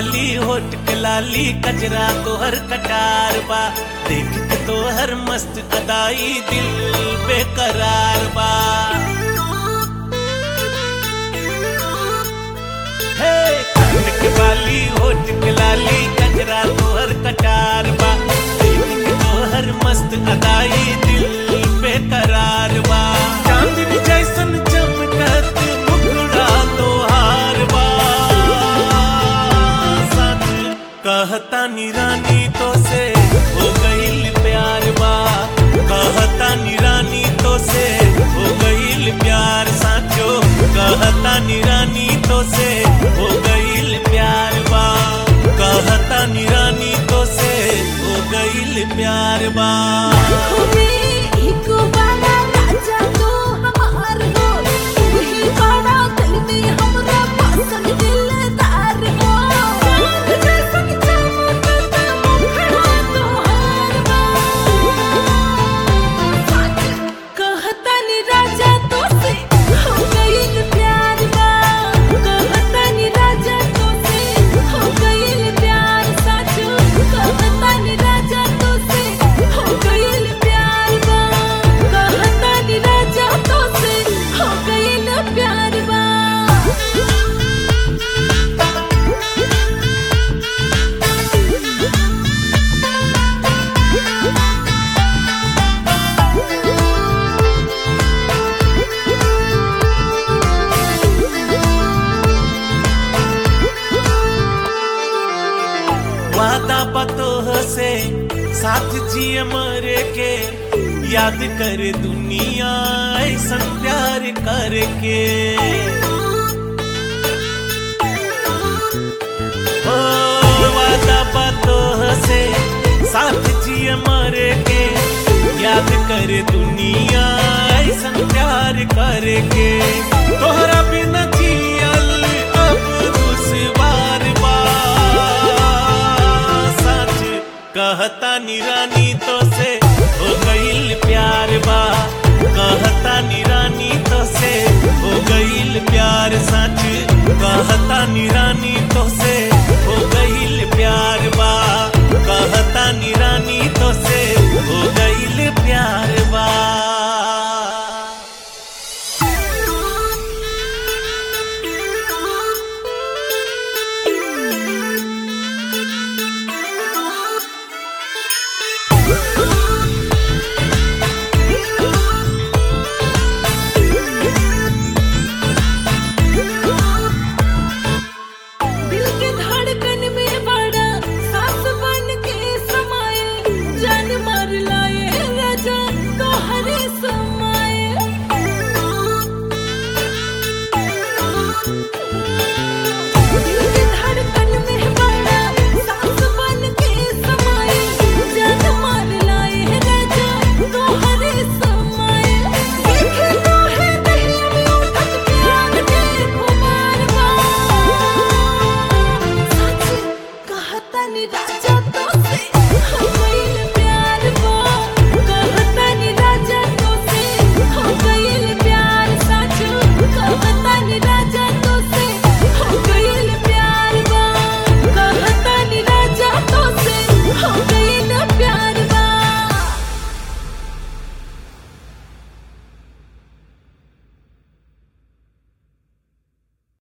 बाली होट के लाली कजरा तोहर कटार बा देख के तोहर मस्त अदाई दिल बेकरार बा हे कान के बाली होट के लाली कजरा तोहर कटार बा देख के तोहर मस्त अदाई दिल बेकरार बा चांदनी जैसन चमकत मुखड़ा तोहार बा सच कहता रानी तो से हो गईल प्यार बा कहता रानी तो से हो गईल प्यार साचो कहता रानी तो से हो गईल प्यार बा कहता रानी तो से हो गईल प्यार बा राजा तो से हो गईल प्यार बा कहता नी राजा तो से हो गईल प्यार साचो कहता नी राजा तो से हो गईल प्यार बा कहता नी राजा तो से हो गईल प्यार बा वादा पतोह से साथ जिए मरे के याद करे दुनिया ऐसन प्यार करके ओ वादा पतोह से साथ जिए मरे के याद करे दुनिया ऐसन प्यार करके तोहरा बिना जियल अब दुश्वार बा सच कहता नी रानी